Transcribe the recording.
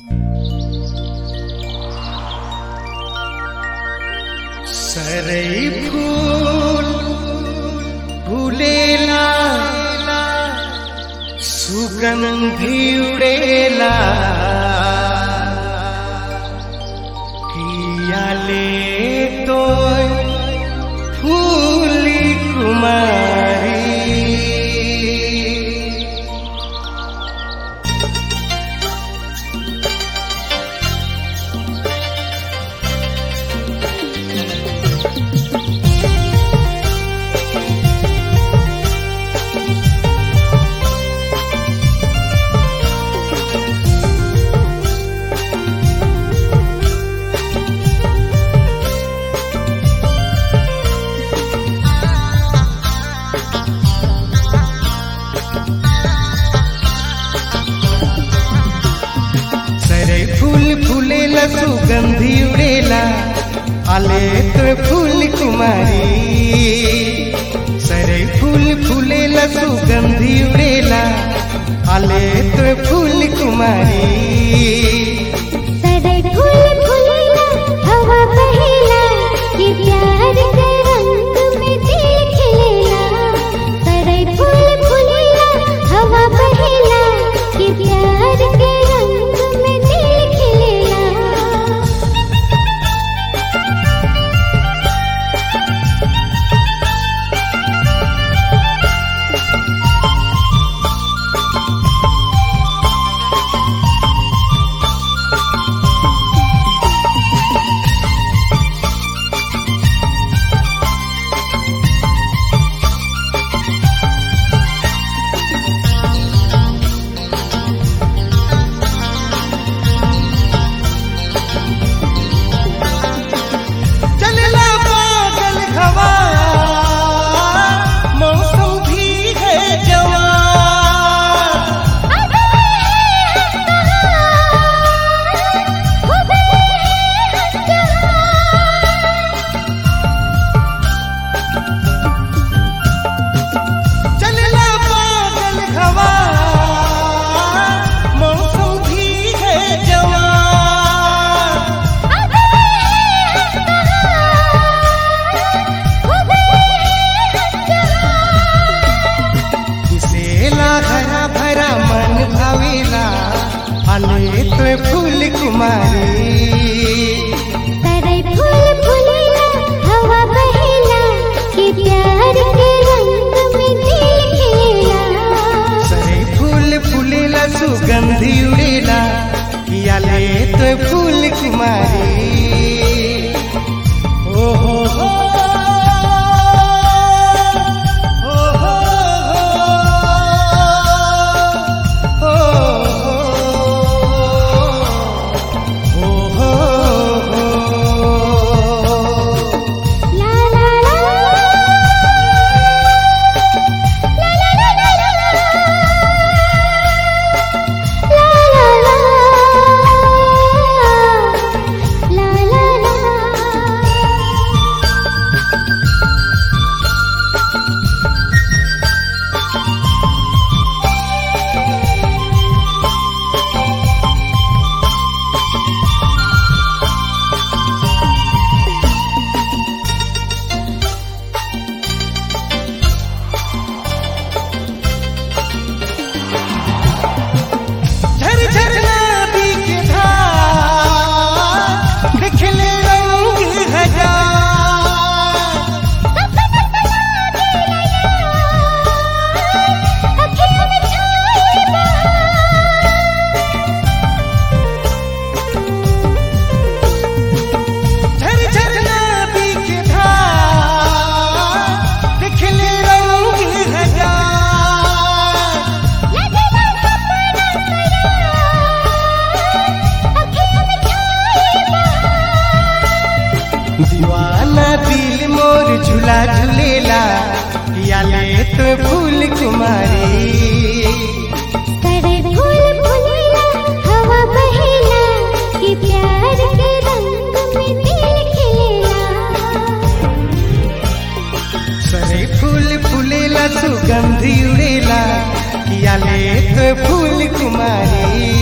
सरई फूल फूलेला सुगंधी उड़ेला कियाले तो फूली कुमारी सरे फूल फूलेला सुगंधी उड़ेला आले तो फूल कुमारी सरे फूल फूलेला सुगंधी उड़ेला आले तो फूल कुमारी सदै फूल फूलेला हवा बहेला ये प्यार के रंग में दिल खिलेला सदै फूल फूलेला हवा बहेला ये प्यार के रंग में दिल खिलेला चलला बादल हवा मौसम भी है जवान चलला बादल हवा मौसम भी है जवान किसेला हरा भरा मन भावेला आले तो फूल कुमारी सदै फूल फूलेला हवा बहेला ये प्यार के रंग में दिल खिलेला सरे फूल फूलेला सुगंधी उड़ेला कियाले तो फूल कुमारी ओ हो हो ओ हो हो ओ हो हो ला ला ला ला ला ला ला ला ला ला झर झर नदी के धार दिखले रंग हजार झर झर नदी के धार दिखले रंग हजार दीवाना दिल मोर झूला झूलेला याले तो फूल कुमारी सदै फूल फूलेला हवा बहेला ये प्यार के रंग में दिल खिलेला सरे फूल फूलेला सुगंधी उड़ेला याले तो फूल कुमारी